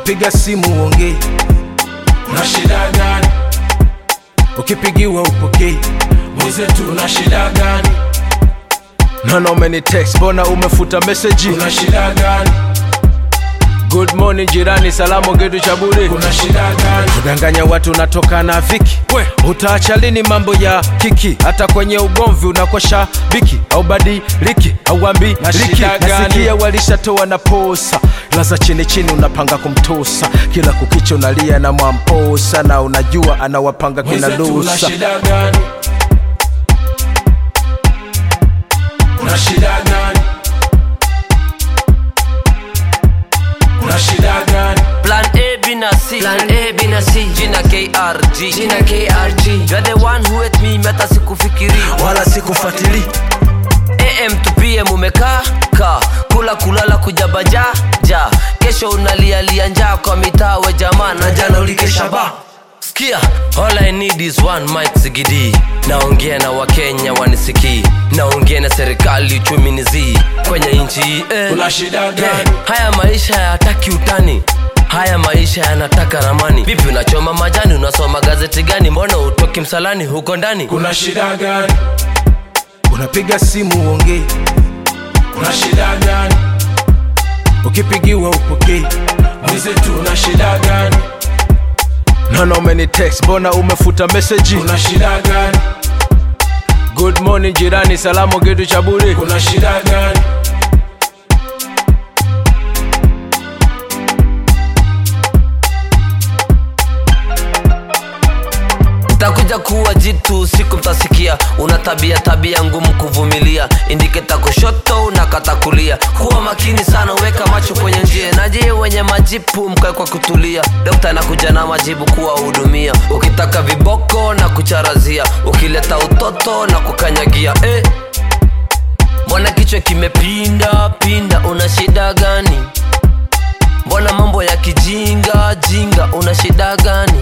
unapiga simu uongei una shida gani ukipigiwa upokei mwenzetu una shida gani naona umeni text mbona umefuta meseji una shida gani good morning jirani salamu getu cha bure una shida gani kudanganya watu unatoka na viki We. utaacha lini mambo ya kiki hata kwenye ugomvi unakosha biki au badiliki au ambi Na liki shida gani? nasikia walishatoa na posa laza chini chini unapanga kumtosa kila kukicha unalia na mwamposa na unajua anawapanga kina mwenzetu una lusa shida gani una shida gani una shida gani Plan A, B na C. Plan A, B na C. Jina KRG. Jina KRG. You're the one who hate me, meta sikufikiri. wala sikufuatili AM to PM umekaa ka kula kulala kujabaja ja kesho unalialia njaa kwa mitaa we jamaa na jana ulikesha ba Sikia, all I need is one mic sigidi naongea na wakenya wanisikii naongea na serikali uchumi ni zii kwenye nchi hii eh. una shida Yeah, gani haya maisha hayataki utani haya maisha yanataka ramani vipi unachoma majani unasoma gazeti gani mbona utoki msalani huko ndani kuna shida gani unapiga simu uongei una shida gani ukipigiwa upokei mwenzetu una shida gani naona umeni text mbona umefuta meseji una shida gani good morning jirani salamu getu cha bure kuna shida gani takuja kuwa jitu siku mtasikia una tabia tabia ngumu kuvumilia indiketa kushoto unakata kulia kuwa makini sana weka macho kwenye njia naje wenye majipu mkae kwa kutulia dokta anakuja na majibu kuwahudumia ukitaka viboko na kucharazia ukileta utoto na kukanyagia eh. mbona kichwa kimepinda pinda una shida gani mbona mambo ya kijinga jinga una shida gani